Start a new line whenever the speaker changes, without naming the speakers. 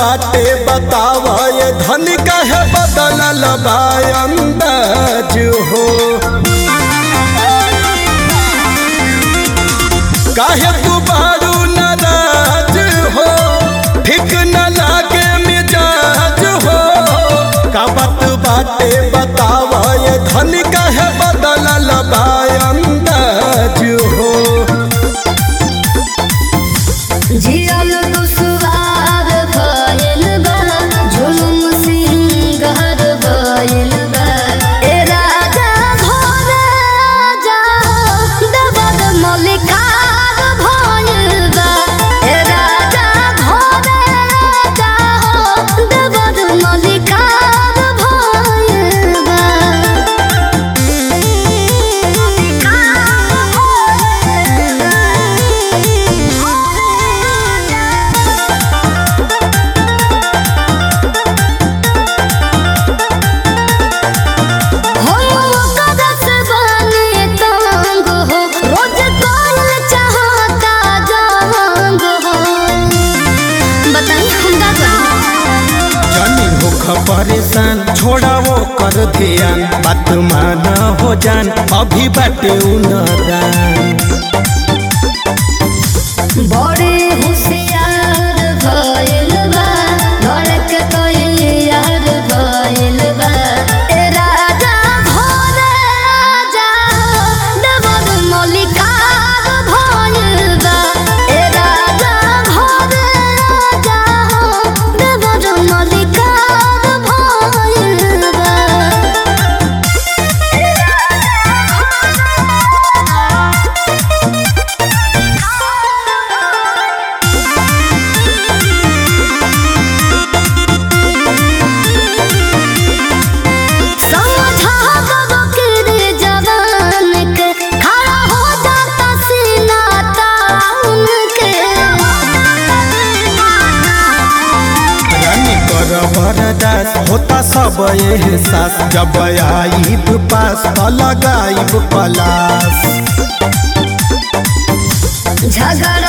बाटे बतावा ये धन कहे बदलल बा अंदाज हो काहे तू बारू नाराज हो ठीक न लागे मिजाज हो का बात बाटे बतावा ये धन कहे बदलल बा अंदाज हो
जियल दुसवार भइल बा जुलुम सिंगार भइल बा ए राजा घोरे जा दबद मलिकार भइल बा ए राजा घोरे जा दबद मलिकार भइल बा
जानी होख परेशान छोड़ा वो कर ध्यान बात माना हो जान अभी बाटे उनदान
बड़े होशियार भइल बा धड़क तैयार भइल बा ए राजा घोरे जा दबद मलिकार भइल बा ए राजा घोरे जा दबद मलिकार भइल बा समझा बकरे जवान के खड़ा हो जाता सीना ताउन के
रानी कर बरदास होता सब एहसास जब आईब पास त लगाईब पलास
झगड़ा